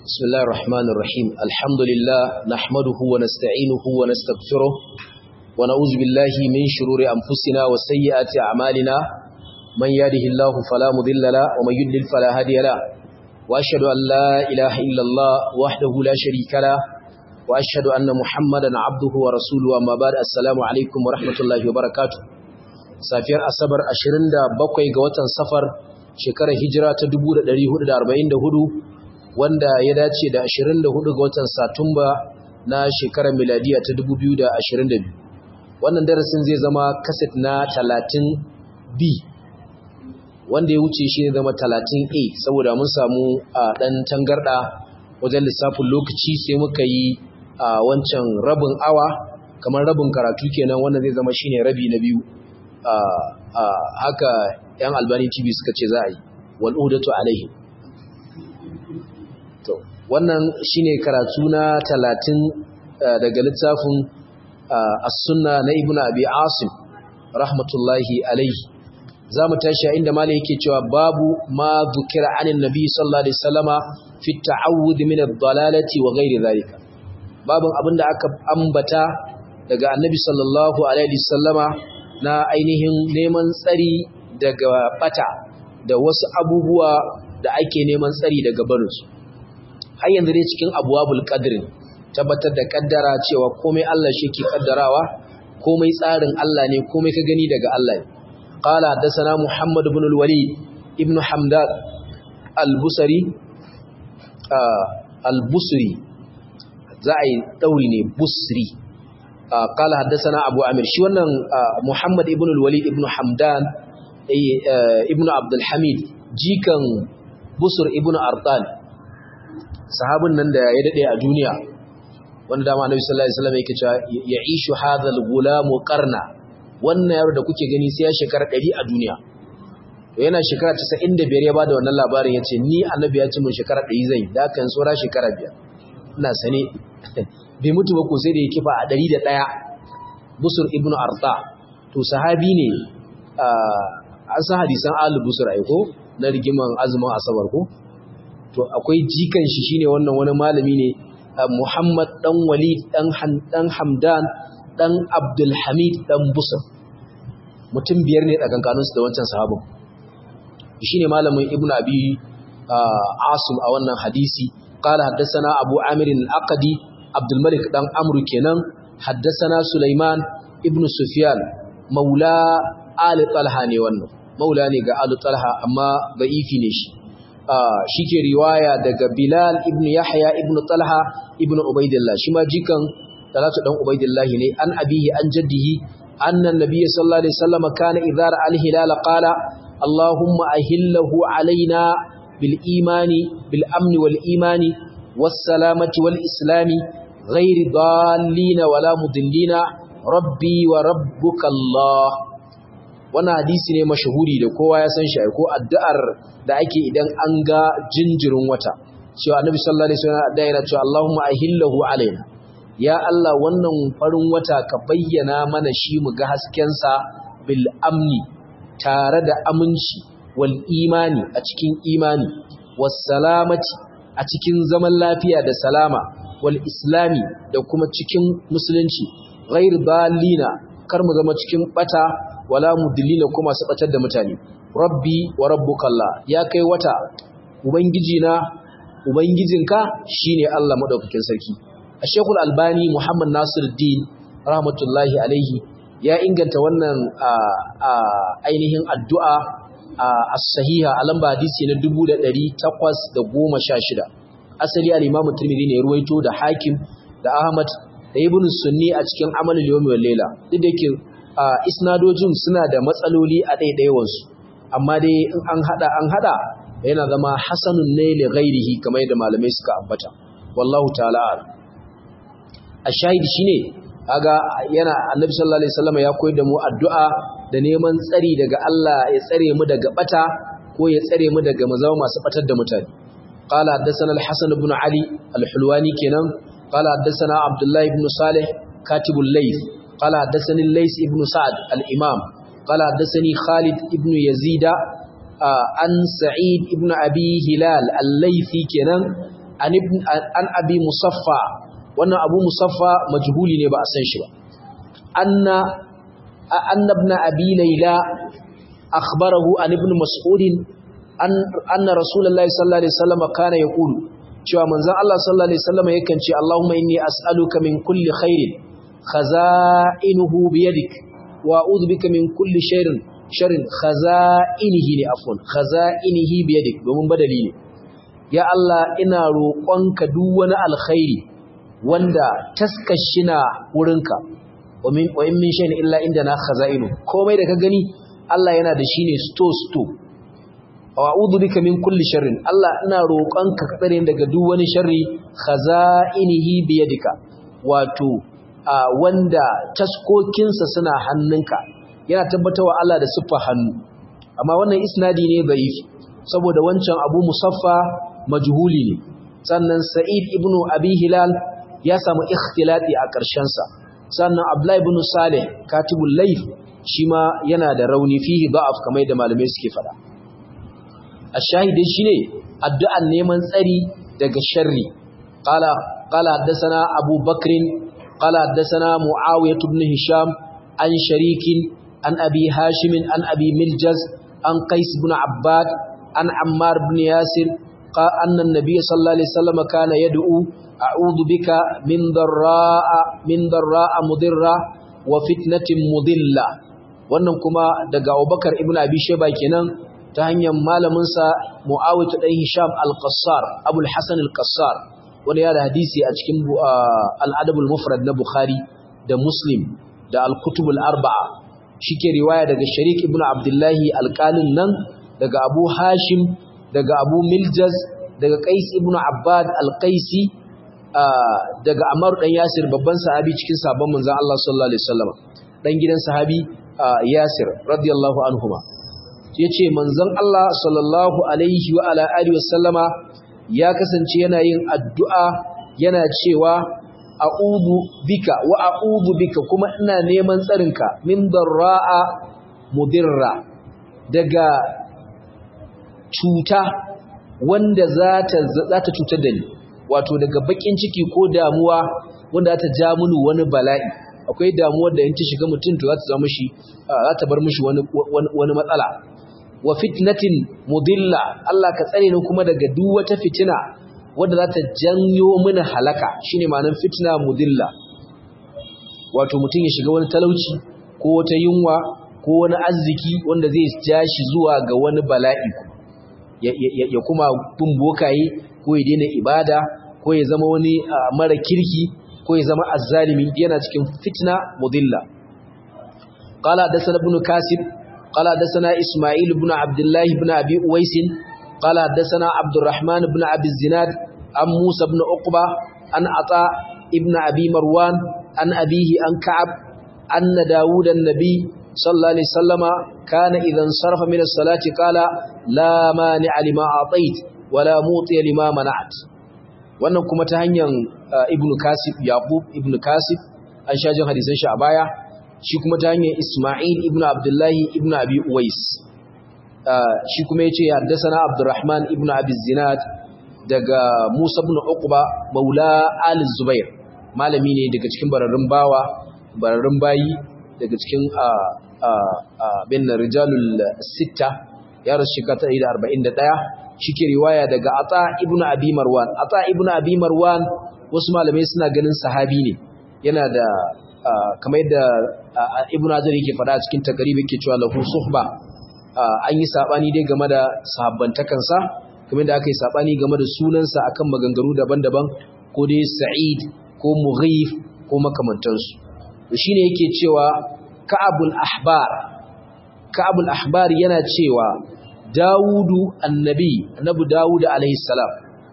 بسم الله الرحمن الرحيم الحمد لله نحمده ونستعينه ونستغفره ونعوذ بالله من شرور أنفسنا وسيئات أعمالنا من يهده الله فلا مضل له ومن يضلل فلا هادي له وأشهد أن لا إله إلا الله وحده لا شريك له وأشهد أن محمدا عبده ورسوله أما بعد السلام عليكم ورحمة الله وبركاته safiyar asabar 27 ga watan safar shekarar hijira ta 1444 wanda ya dace da 24 ga watan satumba na shekarar miladiya ta 2022 wannan darasin zai zama kaset na 30b wanda ya wuce shi ne zama 30a saboda mun samu a dan tangarda wajen lissafin lokaci sai muka yi a wancan rabin awa kamar rabin karatu kenan wannan zai zama shine rabi na biyu haka yan albani tv suka ce za a yi wal'udatu alaihi to wannan shine karatu na talatin daga littafin as-sunna na ibnu abi asim rahmatullahi alaihi za mu tashi a inda malai yake cewa babu ma zukira anin nabi sallallahu alaihi wasallama fi ta'awud min ad-dalalati wa ghairi zalika babun abinda aka ambata daga annabi sallallahu alaihi wasallama na ainihin neman tsari daga bata da wasu abubuwa da ake neman tsari daga barinsu har yanzu dai cikin abuwabul qadrin tabbatar da kaddara cewa komai Allah shi ke kaddarawa komai tsarin Allah ne komai ka gani daga Allah ne qala hadathana muhammad ibn al-walid ibn hamdan al-busri al-busri za a yi dauri ne busri قال حدثنا ابو عامر shi wannan Muhammad ibn al-Walid ibn Hamdan ibn Abdul Hamid jikan Busr ibn Artan sahabin nan da ya dade a duniya wanda dama Annabi sallallahu alaihi wasallam yake cewa ya'ishu hadha al-gulamu qarna wannan yaro da kuke gani sai ya shekara 100 a duniya to yana shekara 95 ya bada wannan labarin yace ni Annabi ya ce mun shekara 100 zai da kan tsora shekara 5 ina sane bai mutu ba ko sai da ya kifa a ɗari da ɗaya busur ibn arta to sahabi ne an san hadisan alu busur aiko na rigiman azumin asabar ko to akwai jikan shi shine wannan wani malami ne muhammad dan walid dan hamdan dan abdulhamid dan busur mutum biyar ne tsakankaninsu da wancan sahabin shine malamin ibn abi asim a wannan hadisi قال حدثنا أبو عامر الأقدي عبد الملك دان عمرو كينان حدثنا سليمان ابن سفيان مولى آل طلحة ne wannan maula ne ga آل طلحة amma da'ifi ne shi shike riwaya daga Bilal ibn Yahya ibn Talha ibn Ubaidillah shi ma jikan Talatu dan Ubaidillah ne an abihi an jaddihi anna an-nabiy sallallahu alaihi wasallam kana idza ra'a al-hilal qala Allahumma ahillahu alaina bil imani bil amni wal imani والسلامة والإسلام غير ضالين ولا مضلين ربي وربك الله wannan hadisi ne mashahuri da kowa ya san shi ko addu'ar da ake idan an ga jinjirin wata cewa annabi sallallahu alaihi wasallam da yana cewa Allahumma ahillahu alaina ya Allah wannan farin wata ka bayyana mana shi mu ga hasken sa bil amni tare da aminci wal imani a cikin imani was salamati a cikin zaman lafiya da salama wal islami da kuma cikin musulunci ghair dalina kar mu zama cikin bata wala mudillina kuma su batar da mutane rabbi wa rabbukallah ya kai wata ubangiji na ubangijinka shine Allah madaukakin sarki Sheikhul Albani Muhammad Nasiruddin rahmatullahi alaihi ya inganta wannan ainihin addu'a as-sahiha a lamba hadisi na 1816 asali al-Imam Tirmidhi ne ruwaito da Hakim da Ahmad da Ibn Sunni a cikin Amalul Yawmi wal Layla duk da yake isnadojin suna da matsaloli a ɗaiɗaiwan su amma dai in an hada an hada yana zama hasanun ne li ghairihi kamar yadda malamai suka ambata wallahu ta'ala ashahid shine kaga yana Annabi sallallahu alaihi wasallam ya koyar da mu addu'a da neman tsari daga Allah ya tsare mu daga bata ko ya tsare mu daga mu zama masu batar da mutane قال حدثنا الحسن بن علي الحلواني كنان قال حدثنا عبد الله بن صالح كاتب الليث قال حدثني الليث بن سعد الإمام قال حدثني خالد بن يزيد عن سعيد بن أبي هلال الليثي كنان an ibn an abi musaffa wannan abu musaffa majhuli ne ba a san shi ba anna anna ibn abi layla akhbarahu an ibn mas'ud an anna rasulullahi sallallahu alaihi wasallam kana yaqulu cewa manzon Allah sallallahu alaihi wasallam yakan ce Allahumma inni as'aluka min kulli khairin khaza'inuhu biyadik wa a'udhu bika min kulli sharrin sharrin khaza'inihi ne afwan khaza'inihi biyadik domin badali ne ya Allah ina roƙonka duk wani alkhairi wanda taskashina wurinka wa min wa in min shay'in illa indana khaza'inu komai da ka gani Allah yana da shi ne store store wa a'udhu bika min kulli sharrin Allah ina roƙonka ka tsare daga duk wani sharri khaza'inihi biyadika wato wanda taskokinsa suna hannunka yana tabbatawa Allah da siffa hannu amma wannan isnadi ne da'if saboda wancan Abu Musaffa majhuli ne sannan Sa'id ibn Abi Hilal ya samu ikhtilati a ƙarshen sa sannan Abdullah ibn Salih katibul Layth shi ma yana da rauni fihi da'af kamar da malamai suke faɗa ashahidi shine addu'an neman tsari daga sharri qala qala haddathana Abu Bakr qala haddathana Muawiyah ibn Hisham an sharikin an Abi Hashim an Abi Miljaz an Qais ibn Abbad an Ammar ibn Yasir anna an-nabiy sallallahu alaihi wasallam kana yad'u a'udhu bika min darra'a min darra'a mudirra wa fitnatin mudilla wannan kuma daga Abubakar ibn Abi Shayba kenan ta hanyar malaminsa Muawiyah dan Hisham al-Qassar Abu al-Hasan al-Qassar wanda ya da hadisi a cikin al-Adab al-Mufrad na Bukhari da Muslim da al-Kutub al-Arba'a shike riwaya daga Sharik ibn Abdullah al-Qalin nan daga Abu Hashim daga Abu Miljaz daga Qais ibn Abbad al-Qaisi daga Ammar dan Yasir babban sahabi cikin sabon manzon Allah sallallahu alaihi wasallam dan gidan sahabi Yasir radiyallahu anhuma yace manzon Allah sallallahu alaihi wa ala alihi wasallama ya kasance yana yin addu'a yana cewa a'udhu bika wa a'udhu bika kuma ina neman tsarinka min darra'a mudirra daga cuta wanda za ta za ta cutar da ni wato daga bakin ciki ko damuwa wanda za ta ja mini wani bala'i akwai damuwar da in ta shiga mutum to za ta zama shi za ta bar mishi wani wani matsala wa fitnatin mudilla Allah ka tsare ni kuma daga duk wata fitina wadda za ta janyo mini halaka shine ma'anar fitna mudilla wato mutum ya shiga wani talauci ko wata yunwa ko wani arziki wanda zai ja shi zuwa ga wani bala'i ya kuma bin bokaye ko ya daina ibada ko ya zama wani mara kirki ko ya zama azzalimi yana cikin fitna mudilla qala hadathana ibn kasib qala hadathana isma'il ibn abdullah ibn abi uwais qala hadathana abdurrahman ibn abi zinad an musa ibn uqba an ata ibn abi marwan an abihi an ka'ab anna daud an-nabi sallallahu alaihi wasallama kana idan sarfa min as-salati qala la mani'a lima atait wala muti lima mana'at wannan kuma ta hanyar ibnu kasib yaqub ibnu kasib an shajin hadisan shi a baya shi kuma ta hanyar isma'il ibnu abdullahi ibnu abi uwais shi kuma yace haddathana abdurrahman ibnu abi zinad daga musa ibn uqba maula al zubair malami ne daga cikin bararrun bawa bararrun bayi daga cikin bin rijalul sitta ya rasu shekara 141 shike riwaya daga Ata ibn Abi Marwan Ata ibn Abi Marwan wasu malamai suna ganin sahabi ne yana da kamar yadda Ibn Hajar yake faɗa a cikin takaribi yake cewa lahu suhba an yi sabani dai game da sahabbantakan sa kamar yadda aka yi sabani game da sunansa akan maganganu daban-daban ko dai Sa'id ko Mughif ko makamantansu to shine yake cewa Ka'abul Ahbar Ka'abul Ahbar yana cewa Dawudu annabi annabi Dawud alaihi salam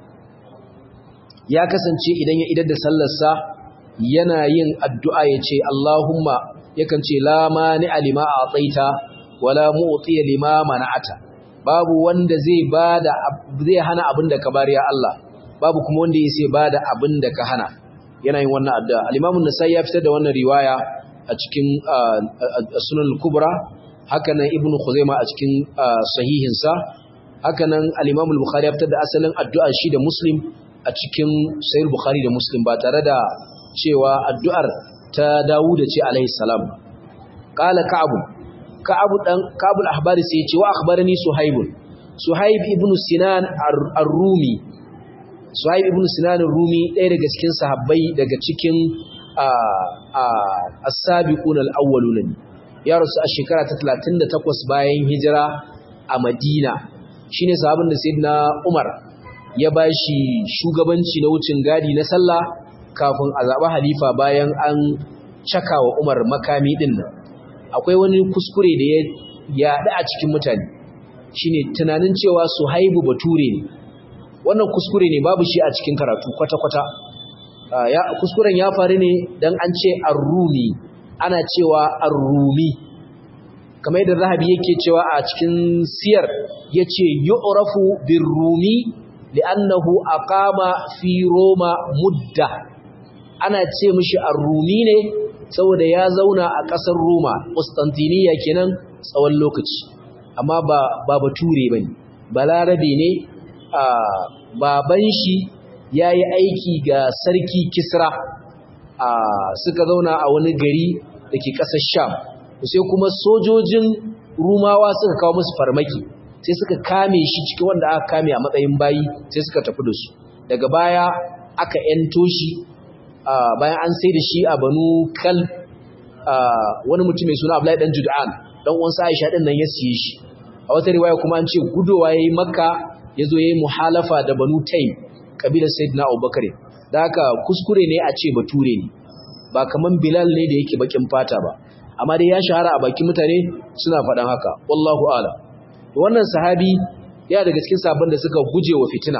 ya kasance idan ya idar da sallarsa yana yin addu'a yace Allahumma yakan ce la mani alima ataita wala mu'ti lima mana'ata babu wanda zai bada zai hana abin da ka bari ya Allah babu kuma wanda yake bada abin da ka hana yana yin wannan addu'a al-Imam an-Nasa'i ya fitar da wannan riwaya a cikin Sunan al-Kubra hakanan ibn Khuzaima a cikin sahihinsa hakanan al-Imam al-Bukhari ya fitar da asalin addu'a shi da Muslim a cikin sahih bukhari da muslim ba tare da cewa addu'ar ta Dawud ce alaihi salam qala ka'ab ka'ab dan ka'ab al-ahbari sai ya ce wa akhbarani suhaib suhaib ibn sinan ar-rumi suhaib ibn sinan ar-rumi ɗaya daga cikin sahabbai daga cikin as-sabiqun al-awwalun ya rasu a shekara ta 38 bayan hijira a Madina shine sahabin da sayyidina Umar ya bashi shugabanci na wucin gadi na sallah kafin a zaba halifa bayan an caka wa Umar makami din nan akwai wani kuskure da ya yaɗa a cikin mutane shine tunanin cewa Suhaibu bature ne wannan kuskure ne babu shi a cikin karatu kwata-kwata ya kuskuren ya faru ne dan an ce ar-rumi ana cewa ar-rumi kamar yadda zahabi yake cewa a cikin siyar yace yu'rafu bir-rumi li'annahu aqama fi roma mudda ana ce mishi ar-rumi ne saboda ya zauna a ƙasar roma Constantinople kenan tsawon lokaci amma ba ba bature bane balarabe ne a baban shi yayi aiki ga sarki Kisra a suka zauna a wani gari dake ƙasar Sham sai kuma sojojin Rumawa suka kawo musu farmaki sai suka kame shi cikin wanda aka kame a matsayin bayi sai suka tafi da su daga baya aka ento shi bayan an sai da shi a Banu Kal wani mutum mai suna Abdullahi dan Jud'an dan uwansa Aisha din nan ya siye shi a wata riwaya kuma an ce gudowa yayi Makka yazo yayi muhalafa da Banu Taym kabilar Sayyidina Abubakar da haka kuskure ne a ce bature ne ba kaman Bilal ne da yake bakin fata ba amma dai ya shahara a bakin mutane suna faɗan haka wallahu ala wannan sahabi ya daga cikin sabon da suka guje wa fitina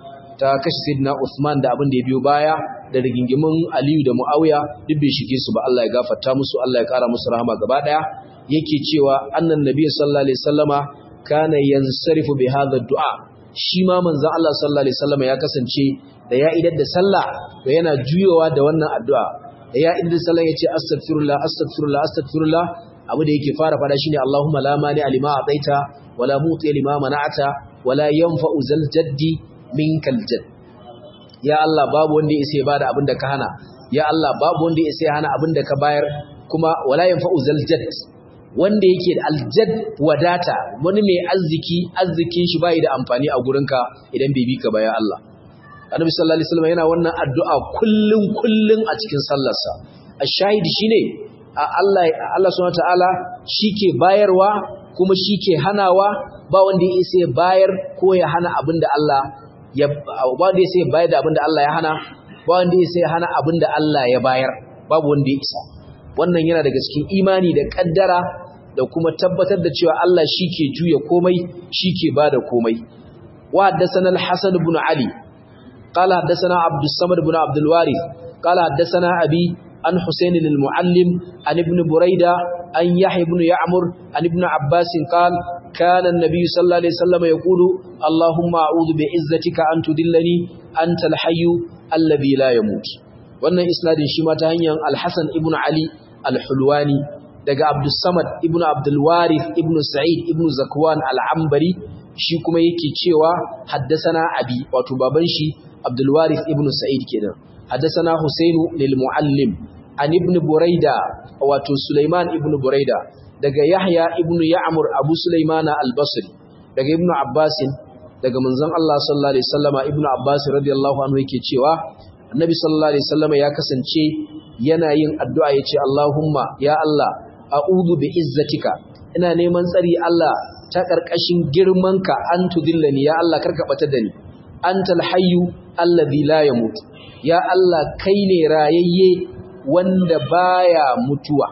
ta kashe Sayyidina Usman da abin da ya biyo baya da rigingimin Aliyu da Muawiya duk bai shige su ba Allah ya gafarta musu Allah ya kara musu rahama gaba daya yake cewa annan nabiy sallallahu alaihi wasallama kana yansarifu bi hadha du'a shi ma manzon Allah sallallahu alaihi wasallama ya kasance da ya idar da sallah to yana juyowa da wannan addu'a da ya idar da sallah yace astaghfirullah astaghfirullah astaghfirullah abu da yake fara fada shine Allahumma la mani alima ataita wala muti lima mana'ata wala yanfa'u zal jaddi minkal jadd ya Allah babu wanda ya sai bada abin da ka hana ya Allah babu wanda ya sai hana abin da ka bayar kuma wala yanfa'u zal jadd wanda yake da aljad wadata wani mai arziki arzikin shi bai da amfani a gurinka idan bai bi ka ba ya Allah Annabi sallallahu alaihi wasallam yana wannan addu'a kullun kullun a cikin sallarsa ash-shahid shine Allah Allah subhanahu wataala shike bayarwa kuma shike hanawa ba wanda ya isa bayar ko ya hana abinda Allah ya ba wanda ya isa bayar da abinda Allah ya hana ba wanda ya isa hana abinda Allah ya bayar babu wanda ya isa wannan yana daga cikin imani da kaddara da kuma tabbatar da cewa Allah shike juya komai shike bada komai wa haddathana al-Hasan ibn Ali qala haddathana Abdus Samad ibn Abdul Warith qala haddathana Abi an Husayn al-Muallim an ibn Burayda an Yahya ibn Ya'mur an ibn Abbas qala kana an-nabiy sallallahu alaihi wasallam yaqulu Allahumma a'udhu bi'izzatika an tudillani anta al-hayy alladhi la yamut wannan isnadin shi ma ta hanyar Al-Hasan ibn Ali Al-Hulwani daga Abdus Samad ibn Abdul Warith ibn Sa'id ibn Zakwan Al-Ambari shi kuma yake cewa haddasana abi wato baban shi Abdul Warith ibn Sa'id kenan haddasana Husayn lil Muallim an ibn Buraida wato Sulaiman ibn Buraida daga Yahya ibn Ya'mur Abu Sulaiman Al-Basri daga Ibn Abbas daga manzon Allah sallallahu alaihi wasallama Ibn Abbas radiyallahu anhu yake cewa Annabi sallallahu alaihi wasallama ya kasance yana yin addu'a yace Allahumma ya Allah a'udhu bi izzatika ina neman tsari Allah ta karkashin girmanka an tudillani ya Allah karka bata da ni antal hayyu alladhi la yamut ya Allah kai ne rayayye wanda baya mutuwa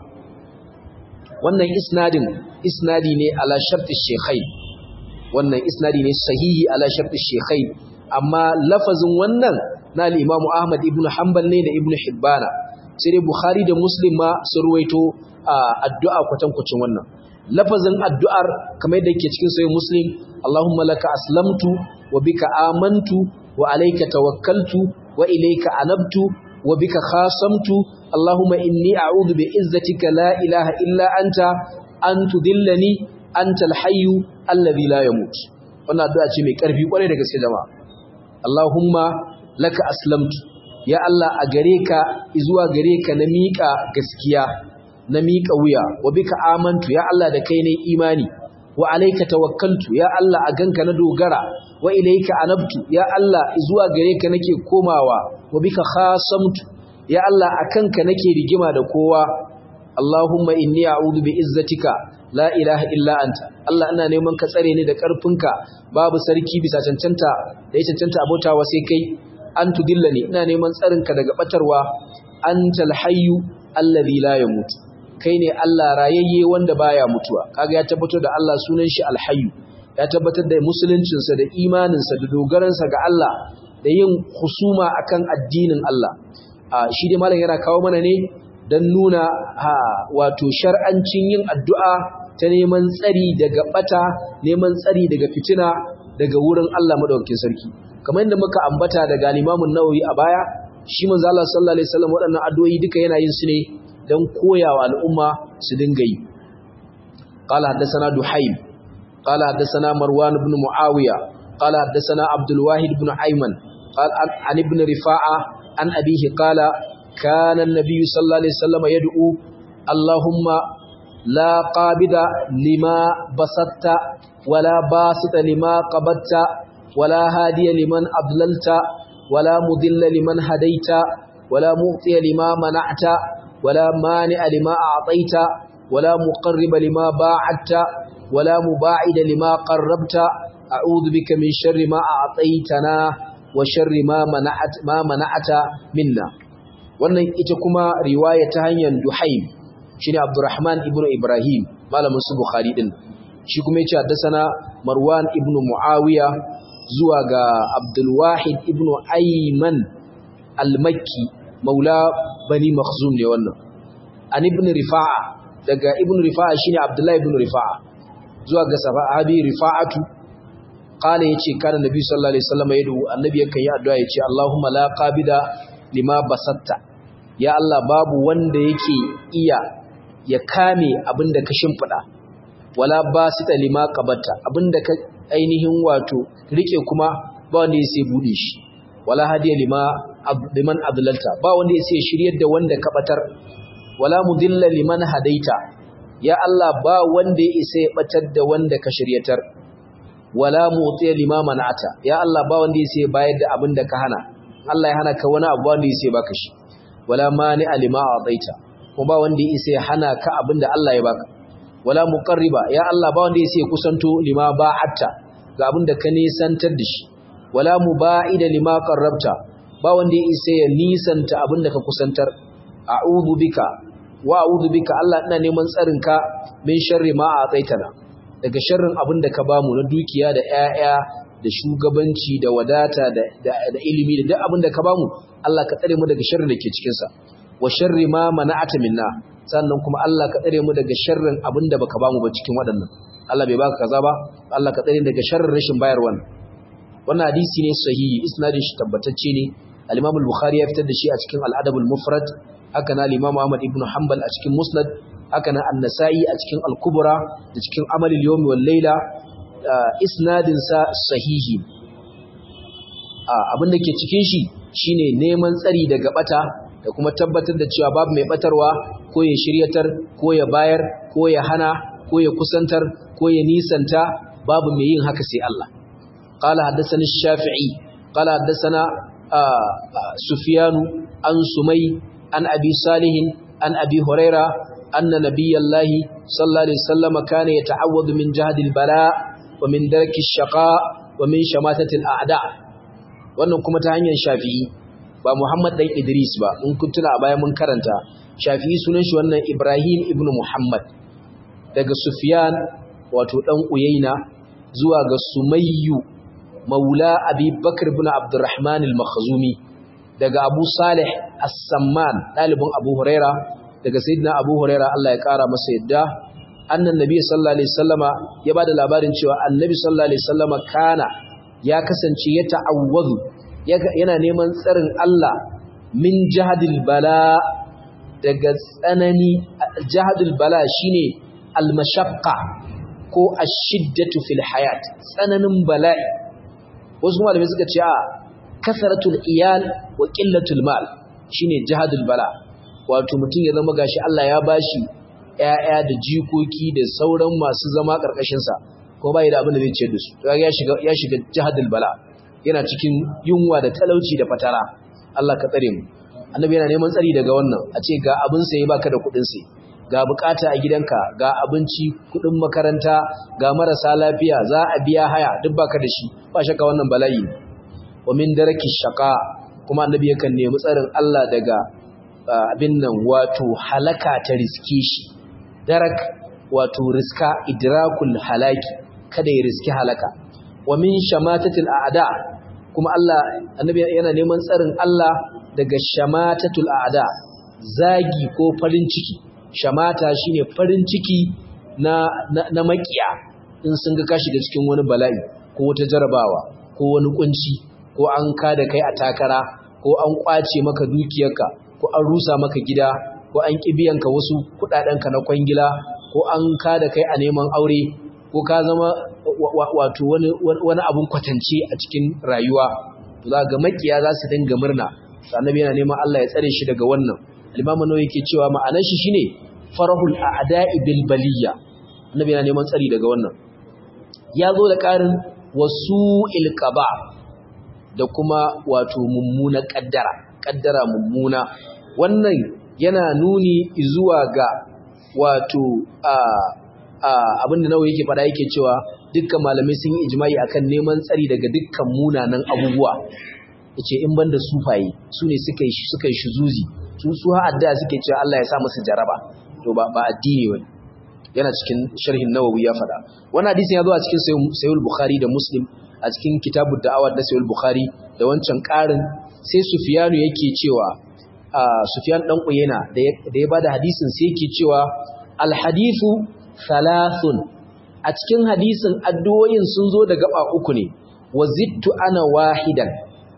wannan isnadin isnadi ne ala shartu shekhai wannan isnadi ne sahihi ala shartu shekhai amma lafazin wannan na al-Imam Ahmad ibn Hanbal ne da Ibn Hibbana sai dai Bukhari da Muslim ma sun ruwaito addu'a kwatankwacin wannan lafazin addu'ar kamar yadda yake cikin sahih Muslim Allahumma laka aslamtu wa bika amantu wa alayka tawakkaltu wa ilayka anabtu wa bika khasamtu Allahumma inni a'udhu bi izzatika la ilaha illa anta an tudillani anta al-hayyu alladhi la yamut wannan addu'a ce mai karfi kwarai da gaske jama'a Allahumma laka aslamtu ya Allah a gare ka zuwa gare ka na miƙa gaskiya na miƙa wuya wa bika amantu ya Allah da kai ne imani wa alayka tawakkaltu ya Allah a ganka na dogara wa ilayka anabtu ya Allah zuwa gare ka nake komawa wa bika khasamtu ya Allah akanka nake rigima da kowa Allahumma inni a'udhu bi izzatika la ilaha illa anta Allah ina neman ka tsare ni da karfinka babu sarki bisa cancanta da ya cancanta abotawa sai kai an tudillani ina neman tsarinka daga batarwa antal hayyu allazi la yamut kai ne Allah rayayye wanda baya mutuwa kaga ya tabbatar da Allah sunan shi alhayyu ya tabbatar da musuluncinsa da imaninsa da dogaransa ga Allah da yin husuma akan addinin Allah shi dai malam yana kawo mana ne don nuna ha wato shar'ancin yin addu'a ta neman tsari daga bata neman tsari daga fitina daga wurin Allah madaukakin sarki kamar yadda muka ambata daga Imam Nawawi a baya shi manzo Allah sallallahu alaihi wasallam waɗannan addu'o'i duka yana yin su ne don koyawa al'umma su dinga yi qala haddathana duhaym qala haddathana marwan ibn muawiya qala haddathana abdul wahid ibn ayman qala an ibn rifa'a an abihi qala kana an-nabiy sallallahu alaihi wasallam yad'u allahumma la qabida lima basatta wala basita lima qabatta wala hadiya liman adlalta wala mudilla liman hadaita wala mu'tiya lima mana'ta ولا مانع لما أعطيت ولا مقرب لما باعدت ولا مباعد لما قربت أعوذ بك من شر ما أعطيتنا وشر ما منعت ما منعت منا wannan ita kuma riwaya ta hanyar Duhaim shine Abdurrahman ibn Ibrahim malamin su Bukhari din shi kuma yace haddathana Marwan ibn Muawiya zuwa ga Abdul Wahid ibn Ayman al-Makki maula bani makhzum ne wannan an ibn rifa'a daga ibn rifa'a shine abdullahi ibn rifa'a zuwa ga sahabi rifa'atu qala yace kana nabi sallallahu alaihi wasallam yadu annabi yakan yi addu'a yace allahumma la qabida lima basatta ya allah babu wanda yake iya ya kame abinda ka shimfida wala basita lima qabatta abinda ka ainihin wato rike kuma ba wanda yake bude shi wala hadiya lima liman adlalta ba wanda ya sai shiryar da wanda ka batar wala mudilla liman hadaita ya Allah ba wanda ya isa ya batar da wanda ka shiryatar wala mu'tiya lima man'ata ya Allah ba wanda ya sai bayar da abin da ka hana Allah ya hana ka wani abu wanda ya sai baka shi wala mani'a lima a'taita kuma ba wanda ya isa ya hana ka abin da Allah ya baka wala muqarriba ya Allah ba wanda ya sai kusanto lima ba'atta ga abin da ka nisantar da shi wala muba'ida lima qarrabta ba wanda ya isa ya nisanta abin da ka kusantar a'udhu bika wa a'udhu bika Allah ina neman tsarinka min sharri ma a'taitana daga sharrin abin da ka bamu na dukiya da 'ya'ya da shugabanci da wadata da, da, da ilimi da duk abin da ka bamu Allah ka tsare mu daga sharrin da ke cikin sa wa sharri ma mana'ata minna sannan kuma Allah ka tsare mu daga sharrin abin da baka bamu ba cikin waɗannan Allah bai baka kaza ba Allah ka tsare daga sharrin rashin bayarwa wannan hadisi ne sahihi isnadin shi tabbatacce ne al-Imam al-Bukhari ya fitar da shi a cikin al-Adab al-Mufrad haka na al-Imam Ahmad ibn Hanbal a cikin Musnad haka na An-Nasa'i a cikin Al-Kubra da cikin Amal al-Yawm wal Layla isnadin sa sahihi abin da ke cikin shi shine neman tsari daga bata da kuma tabbatar da cewa babu mai batarwa ko ya shiryatar ko ya bayar ko ya hana ko ya kusantar ko ya nisanta babu mai yin haka sai Allah قال حدثنا الشافعي قال حدثنا سفيان عن سمي عن أبي صالح عن أبي هريرة أن نبي الله صلى الله عليه وسلم كان يتعوذ من جهد البلاء ومن درك الشقاء ومن شماتة الأعداء wannan kuma ta hanyar shafi'i ba Muhammad dan Idris ba in kun tuna a baya mun karanta shafi'i sunan shi wannan Ibrahim ibn Muhammad daga Sufyan wato dan Uyayna zuwa ga Sumayyu maula abi bakar bin abdurrahman al-makhzumi daga abu salih as-samman dalibin abu huraira daga sayyidina abu huraira Allah ya kara masa yadda annan nabi sallallahu alaihi wasallama ya bada labarin cewa annabi sallallahu alaihi wasallama kana ya kasance ya ta'awwazu yana neman tsarin Allah min jahadil bala daga tsanani jahadul bala shine al-mashaqqa ko ash-shiddatu fil hayat tsananin bala'i wasu malamai suka ce a kasaratul iyal wa qillatul mal shine jihadul bala wato mutum ya zama gashi Allah ya bashi ƴaƴa da jikoki da sauran masu zama karkashin sa ko bai da abin da zai ce da su ya shiga ya shiga jihadul bala yana cikin yunwa da talauci da fatara Allah ka tsare mu annabi yana neman tsari daga wannan a ce ga abin sai baka da kuɗin sai ga bukata a gidanka ga abinci kuɗin makaranta ga marasa lafiya za a biya haya duk baka da shi ba shakka wannan bala'i wa min daraki shaqa kuma annabi yakan nemi tsarin Allah daga abin nan wato halaka ta riske shi darak wato riska idrakul halaki kada ya riski halaka wa min shamatatil a'da kuma Allah annabi yana neman tsarin Allah daga shamatatul a'da zagi ko farin ciki shamata shine farin ciki na na, na makiya in sun ga ka shiga cikin wani bala'i ko wata jarabawa ko wani kunci ko an kada kai a takara ko an kwace maka dukiyarka ko an rusa maka gida ko an kibiyanka wasu kudadenka na kwangila ko an kada kai a neman aure ko ka zama wato wani wani abun kwatance a cikin rayuwa to za ga makiya za su dinga murna annabi yana neman Allah ya tsare shi daga wannan al-imamu nawawi yake cewa ma'anar shi shine farahul a'da'i bil baliyya annabi yana neman tsari daga wannan ya zo da ƙarin wasu ilqaba da kuma wato mummuna kaddara kaddara mummuna wannan yana nuni zuwa ga wato a a abinda nawa yake fada yake cewa dukkan malamai sun yi ijma'i akan neman tsari daga dukkan munanan abubuwa yace in banda sufaye su ne suka yi suka yi shuzuzi su su ha adda suke cewa Allah ya sa musu jaraba to ba ba addini bane yana cikin sharhin nawawi ya fada wannan hadisin ya zo a cikin sahih bukhari da muslim a cikin kitabu da'awar da sahih bukhari da wancan karin sai sufyanu yake cewa sufyan dan uyena da ya bada hadisin sai yake cewa al hadithu thalathun a cikin hadisin addu'o'in sun zo da gaba uku ne wazittu ana wahidan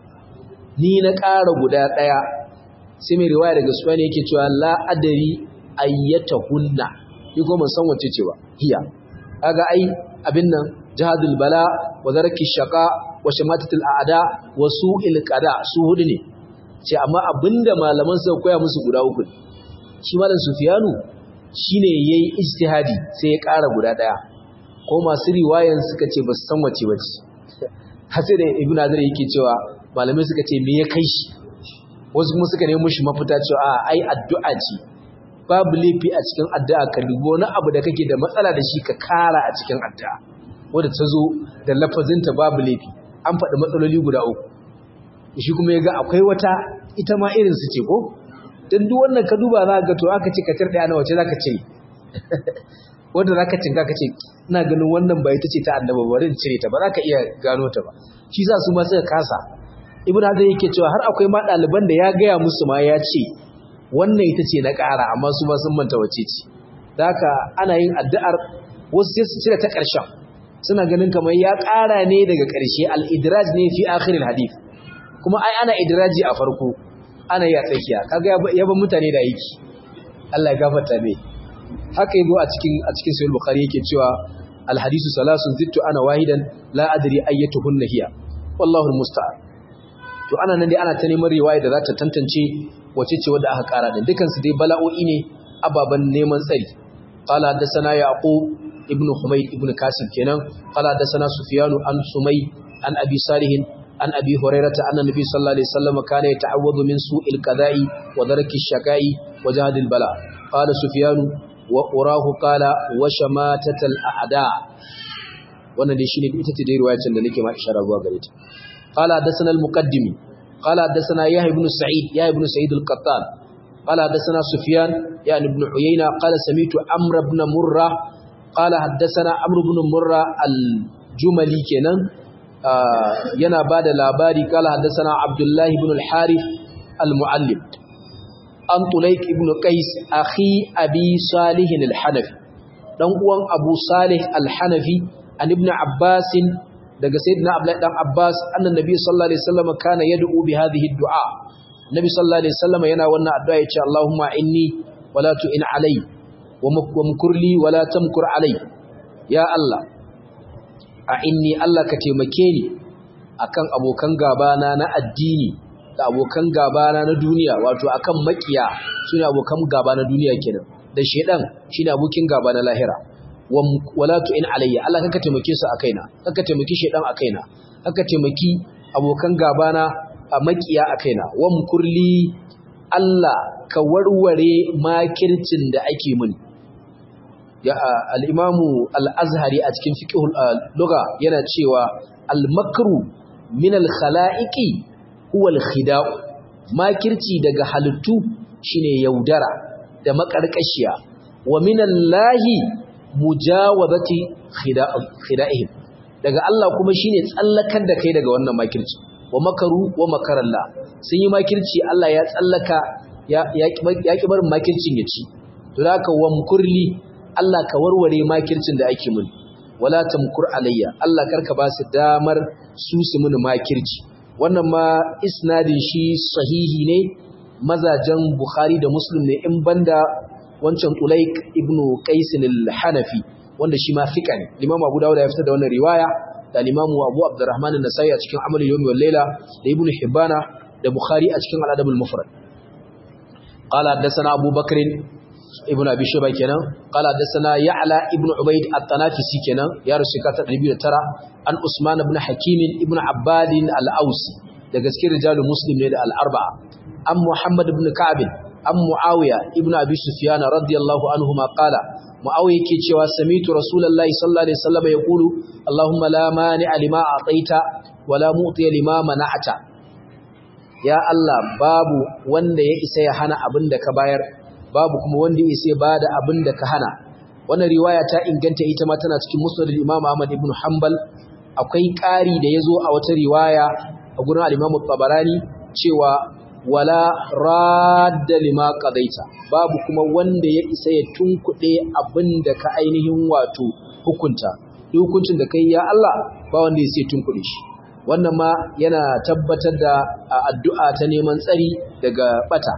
ni na ƙara guda ɗaya sai mai riwaya daga suwa ne yake cewa la adari ayyata hunna ni kuma san wace cewa hiya kaga ai abin nan jihadul bala wa zarki shaqa wa shamatatul a'da wa su'il qada su hudu ne ce amma abinda malaman suka koya musu guda uku shi malam sufyanu shine yayi ijtihadi sai ya ƙara guda ɗaya ko masu riwayan suka ce ba su san wace bace har sai da ibnu azar yake cewa malamai suka ce me ya kai shi wasu kuma suka nemo shi mafita cewa a ai addu'a ce babu laifi a cikin addu'a ka dubo wani abu da kake da matsala da shi ka kara a cikin addu'a wanda ta zo da lafazinta babu laifi an faɗi matsaloli guda uku shi kuma ya ga akwai wata ita ma irin su ce ko don duk wannan ka duba za ga to aka ce ka ɗaya na wace za ka ce wanda za ka cinka ka ce ina ganin wannan ba ita ce ta annaba bari in cire ta ba za ka iya gano ta ba shi za su ma suka kasa ibn hazar yake cewa har akwai ma ɗaliban da ya gaya musu ma ya ce wannan ita ce na ƙara amma su ma sun manta wace ce da haka ana yin addu'ar wasu sai su cire ta ƙarshen suna ganin kamar ya ƙara ne daga ƙarshe al-idraj ne fi akhiril hadith kuma ai ana idraji a farko ana yi a tsakiya kaga ya ban mutane da aiki Allah ya gafarta mai haka yazo a cikin a cikin sahih bukhari yake cewa al-hadisu salasun zittu ana wahidan la adri ayyatuhunna hiya wallahu al-musta'an to ana nan dai ana ta neman riwaya da za ta tantance wace ce wadda aka kara din dukansu dai bala'o'i ne ababan neman tsari qala hadathana yaqub ibn humayd ibn kasim kenan qala hadathana sufyanu an sumay an abi salih an abi hurairah anna nabi sallallahu alaihi wasallam kana yata'awwadu min su'il qada'i wa darki shakai wa jahadil bala qala sufyanu wa urahu qala wa shamatatal a'da wannan dai shine ita ce dai riwayar da nake ma isharar zuwa gare ta قال حدثنا المقدمي قال حدثنا يحيى بن سعيد يحيى بن سعيد القطان قال حدثنا سفيان يعني ابن عيينة قال سمعت عمرو بن مرة قال حدثنا عمرو بن مرة الجملي كنان yana bada labari kala haddathana Abdullah ibn al-Harith al-Muallim an Tulayk ibn Qais akhi Abi Salih al-Hanafi dan uwan Abu Salih al-Hanafi an ibn Abbas daga sayyidina Abdullah dan Abbas annan nabi sallallahu alaihi wasallam kana yad'u bi hadhihi ad-du'a nabi sallallahu alaihi wasallam yana wannan addu'a yace Allahumma inni wala tu'in alai wa mkurli wala tamkur alai ya Allah a inni Allah ka taimake ni akan abokan gabana na addini da abokan gabana na duniya wato akan makiya sune abokan gaba na duniya kenan da shedan shine abokin gaba na lahira wala tu'in alayya Allah kaka taimake su akaina kaka taimaki shedan akaina kaka taimaki abokan gaba na makiya akaina wam kurli Allah ka warware makircin da ake mini ya al-imamu al-azhari a cikin fiqhul lugha yana cewa al-makru min al-khala'iqi huwa al-khida'u makirci daga halittu shine yaudara da makarkashiya wa min allahi mujawabati khida'ihim daga Allah kuma shine tsallakar da kai daga wannan makirci wa makaru wa makarallah sun yi makirci Allah ya tsallaka ya ki barin makircin ya ci to haka wamkurli Allah ka warware makircin da ake mun wala tamkur alayya Allah karka ba su damar su su mun makirci wannan ma isnadin shi sahihi ne mazajen Bukhari da Muslim ne in banda wancan Ulaik ibn Qais al-Hanafi wanda shi ma fika ne Imam Abu Dawud ya fitar da wannan riwaya da Imam Abu Abdurrahman an-Nasai a cikin Amal al-Yawmi wal Layla da Ibn Hibbana da Bukhari a cikin Al-Adab al-Mufrad قال حدثنا أبو بكر ابن أبي شيبة كنا قال حدثنا يعلى ابن عبيد التنافسي كنا يا رسول الله ترى عن عثمان بن حكيم ابن عباد الأوسي da gaske rijalul muslim ne da al-arba'a an muhammad ibn ka'ab an muawiya ibn abi sufyan radiyallahu anhu ma qala muawiya yake cewa samitu rasulullahi sallallahu alaihi wasallam yaqulu allahumma la mani'a lima a'taita wa la mu'tiya lima mana'ta ya allah babu wanda ya isa ya hana abin da ka bayar babu kuma wanda ya isa ya bada abin da ka hana wannan riwaya ta inganta ita ma tana cikin musnad al-imam ahmad ibn hanbal akwai ƙari da yazo a wata riwaya a gurin al-Imam tabarani cewa wala radda lima qadaita babu kuma wanda ya isa ya tunkuɗe abinda ka ainihin wato hukunta hukuncin da kai ya Allah ba wanda ya sai tunkuɗe shi wannan ma yana tabbatar da addu'a ta neman tsari daga bata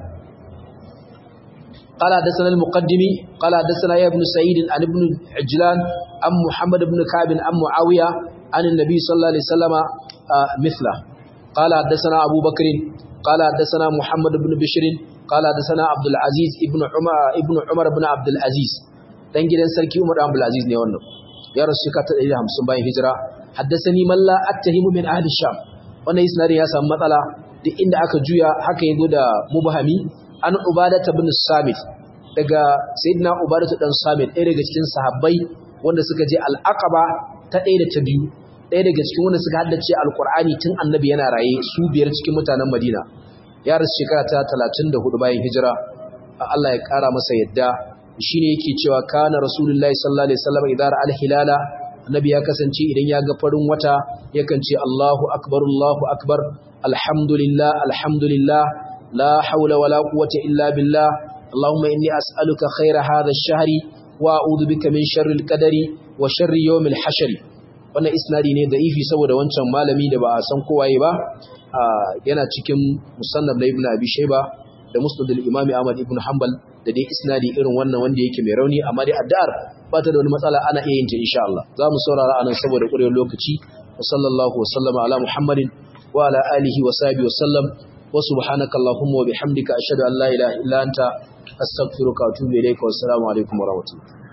قال حدثنا المقدمي قال حدثنا يا ابن سعيد عن ابن عجلان عن محمد بن كعب عن معاوية عن النبي صلى الله عليه وسلم مثله قال حدثنا أبو بكر قال حدثنا محمد بن بشر قال حدثنا عبد العزيز ابن عمر ابن عمر بن عبد العزيز dan gidan sarki Umar Abdul Aziz ne wannan ya rasu ka ta 150 bayan hijira haddathani man la attahimu min ahli sham wannan isnadin ya samu matsala duk inda aka juya haka yazo da mubhami an ubada ibn samit daga sayyidina ubada dan samit ɗaya daga cikin sahabbai wanda suka je al-aqaba ta ɗaya da ta biyu ɗaya daga cikin wanda suka haddace alkur'ani tun annabi yana raye su biyar cikin mutanen madina ya rasu shekara ta talatin da hudu bayan hijira Allah ya ƙara masa yadda shi ne yake cewa kana rasulullahi sallallahu alaihi wasallam idan ra'al hilala annabi ya kasance idan ya ga farin wata yakan ce Allahu akbar Allahu akbar alhamdulillah alhamdulillah la hawla wala quwwata illa billah اللهم إني أسألك خير هذا الشهر وأعوذ بك من شر القدر وشر يوم الحشر wannan isnadi ne da ifi saboda wancan malami da ba a san kowaye ba yana cikin musannab na ibnu abi shayba da musnad al-imam ahmad ibn hanbal da dai isnadi irin wannan wanda yake mai rauni amma dai addu'ar ba ta da wani matsala ana iya yin ta insha Allah za mu saurara anan saboda ƙurewar lokaci wa sallallahu wa sallama ala muhammadin wa ala alihi wa sahbihi wa sallam wa subhanaka allahumma wa bihamdika ashhadu an la ilaha illa anta astaghfiruka wa atubu ilayka wa assalamu alaikum wa rahmatullahi